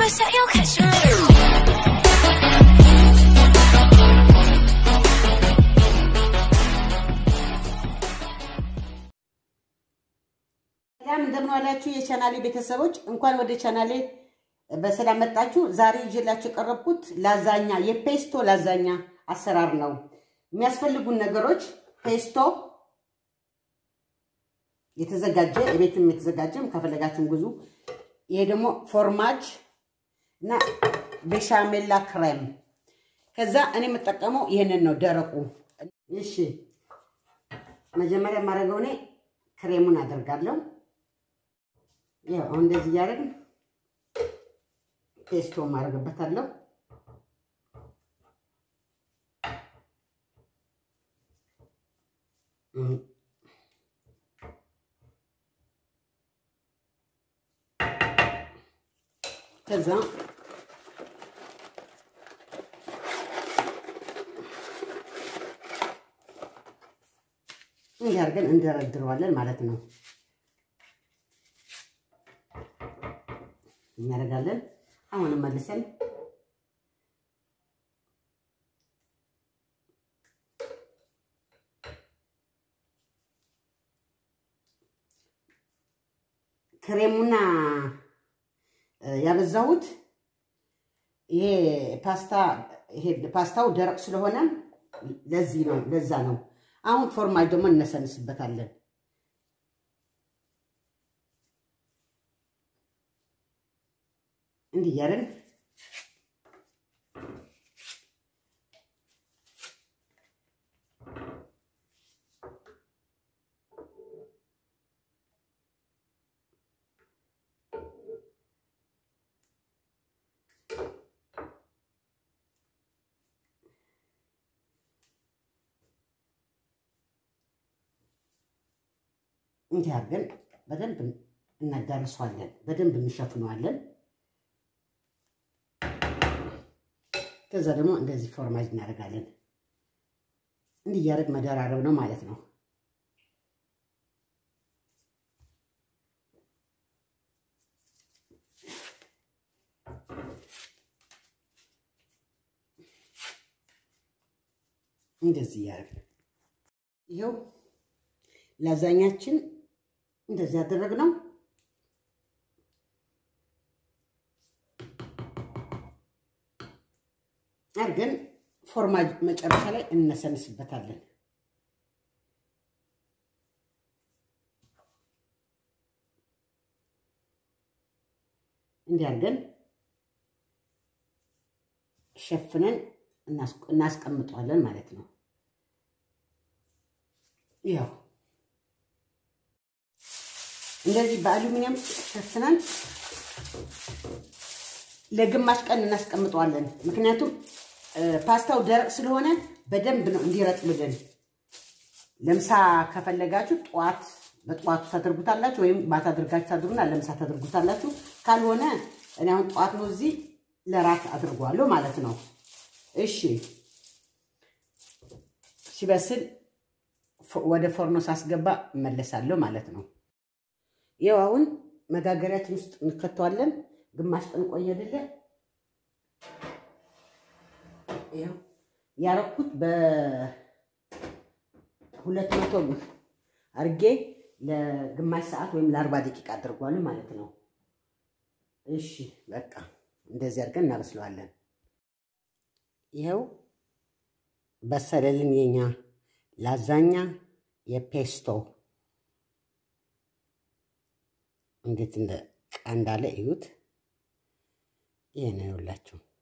said you'll catch me later. ሰላም እንደምን ዋላችሁ የቻናሌ ቤተሰቦች፣ እንኳን ወደ ቻናሌ በሰላም መጣችሁ። ዛሬ ይዤላችሁ የቀረብኩት ላዛኛ የፔስቶ ላዛኛ አሰራር ነው። የሚያስፈልጉን ነገሮች ፔስቶ የተዘጋጀ የቤትም የተዘጋጀም ከፈለጋችሁም ግዙ። ይሄ ደግሞ ፎርማጅ እና ቤሻሜላ ክሬም። ከዛ እኔ የምጠቀመው ይህንን ነው ደረቁ። እሺ መጀመሪያ የማደርገው እኔ ክሬሙን አደርጋለሁ። ያው አሁን እንደዚህ እያደረግን ፔስቶ ማድረግበታለሁ። ከዛ እንዲህ አድርገን እንደረድረዋለን ማለት ነው። እናደርጋለን። አሁንም መልሰን ክሬሙና ያበዛሁት ይሄ ፓስታ ይሄ ፓስታው ደረቅ ስለሆነ ለዚህ ነው፣ ለዛ ነው። አሁን ፎርማጅ ደግሞ እነሰንስበታለን። እንዲህ እያደረግን እንዲህ አድርገን በደንብ እናዳርሰዋለን፣ በደንብ እንሸፍነዋለን። ከዛ ደግሞ እንደዚህ ፎርማጅ እናደርጋለን። እንዲህ እያደረግ መደራረብ ነው ማለት ነው። እንደዚህ እያደረግ ይኸው ላዛኛችን እንደዚህ ያደረግነው አድርገን ፎርማጅ መጨረሻ ላይ እነሰንስበታለን። እንዲህ አድርገን ሸፍነን እናስቀምጠዋለን ማለት ነው። ያው እንደዚህ በአሉሚኒየም ሸፍነን ለግማሽ ቀን እናስቀምጠዋለን። ምክንያቱም ፓስታው ደረቅ ስለሆነ በደንብ ነው እንዲረጥብልን። ለምሳ ከፈለጋችሁ ጠዋት በጠዋቱ ታደርጉታላችሁ፣ ወይም ማታ አድርጋችሁ ታድሩና ለምሳ ታደርጉታላችሁ። ካልሆነ እኔ አሁን ጠዋት ነው እዚህ ለራት አድርጓለሁ ማለት ነው። እሺ ሲበስል ወደ ፎርኖ ሳስገባ እመለሳለሁ ማለት ነው። ይኸው አሁን መጋገሪያችን ውስጥ እንከተዋለን። ግማሽ ቀን ቆየልለ ይኸው ያረኩት በሁለት መቶ አርጌ ለግማሽ ሰዓት ወይም ለአርባ ደቂቃ አድርጓለሁ ማለት ነው። እሺ በቃ እንደዚህ አድርገን እናበስለዋለን። ይኸው በሰለልን የኛ ላዛኛ የፔስቶ እንዴት እንደ ቃ እንዳለ እዩት። ይሄ ነው ይኸውላችሁ።